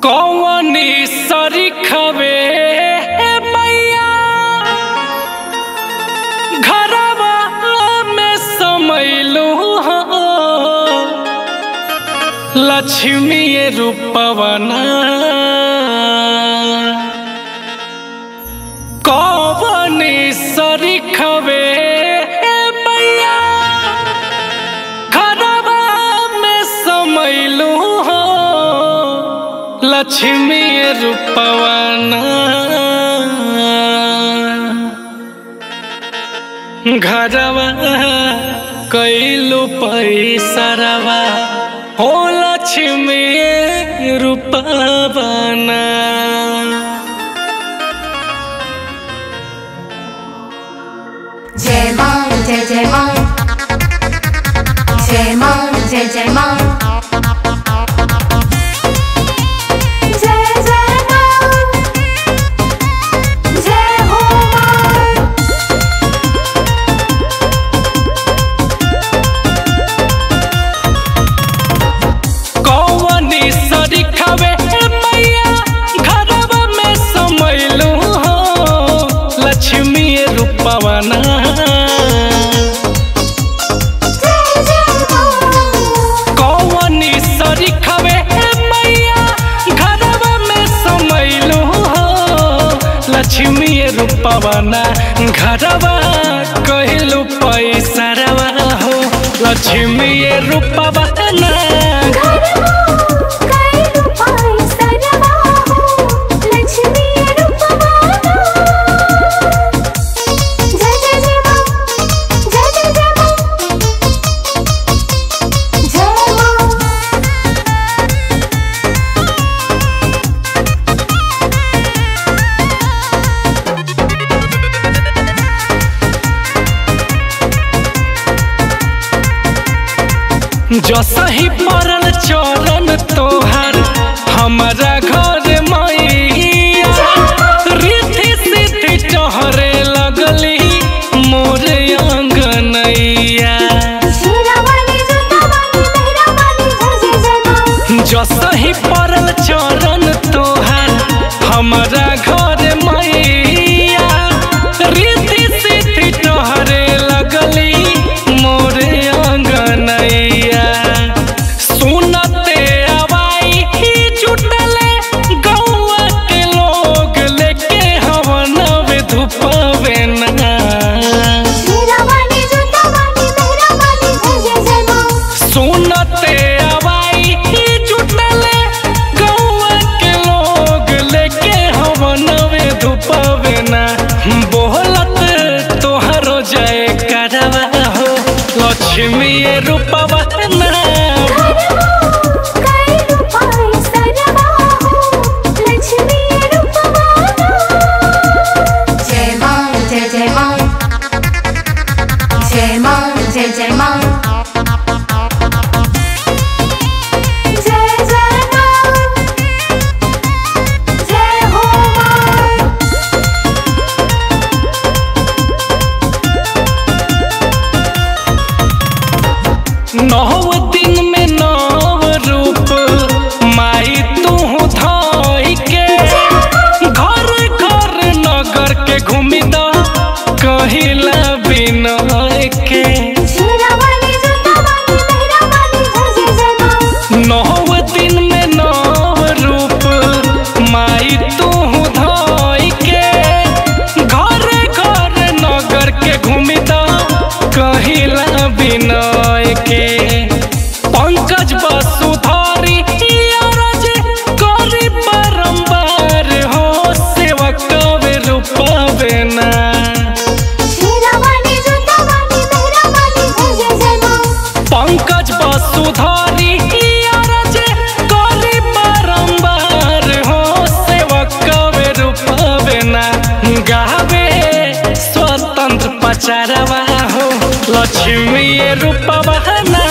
कौनी सरिखवे मैया घरवा में समैलू लक्ष्मी रूपवना कौनी सरिखवे मैया घरवा में समैलू हो लक्ष्मी रूपवना घरवा कैलू पैसरवा हो लक्ष्मी रूपवना जय मां जय जय मां जय मां जय जय मां जय जय मां जय हो मां कौवनी सरिखवे मैया घरवा में समैलू हो लक्ष्मी रूपवना जय जय मां कौवनी सरिखवे मैया घरवा में समैलू हो लक्ष्मी रूपवना घरवा कहलू पैसरवा हो लक्ष्मी रूपवना कैलु पैसरवा हो लक्ष्मी रूपवाना जय जय जय मां जय जय जय मां जय मां जसही पड़ल चरण तोहर हमारा घर मैया रिद्धि सिद्धि चहरे लगली मोर अंगनैया शीरावाली जुतावाली मेहरावाली जय जय जय मां जसही पड़ल चरण तोहर हमारा घर मैया रिद्धि सिद्धि चहरे लगली मोर अंगनैया सुनते आवाई ही जुटले गौआ के लोग लेके हवन धुपवे ना शीरावाली जुतावाली मेहरावाली जय जय जय मां सुनते आवाई ही जुटले गौआ के लोग लेके हवन धुपवे ना बोलत तोहरो जय करवा हो लक्ष्मी रूपवा ना कैलु पैसरवा हो लक्ष्मी रूपवाना जय मां जय जय मां जय मां जय जय मां जय जय मां जय हो मां नौ दिन में नव रूप माई तू धाई के घर घर नगर के घूमी द कहिला बिनय के शीरावाली जुतावाली मेहरावाली जय जय जय मां नौ दिन में नव रूप माई तू धाई के घर घर नगर के घूमी द कहिला बिनय के पंकज वसुधारी अरज करी बारंबार हो सेवक रूपवे ना शीरावाली जुतावाली मेहरावाली जय जय जय मां पंकज वसुधारी अरज करी बारंबार हो सेवक रूपवे ना गावे स्वतंत्र पचारवा हो लक्ष्मी रूपवा ना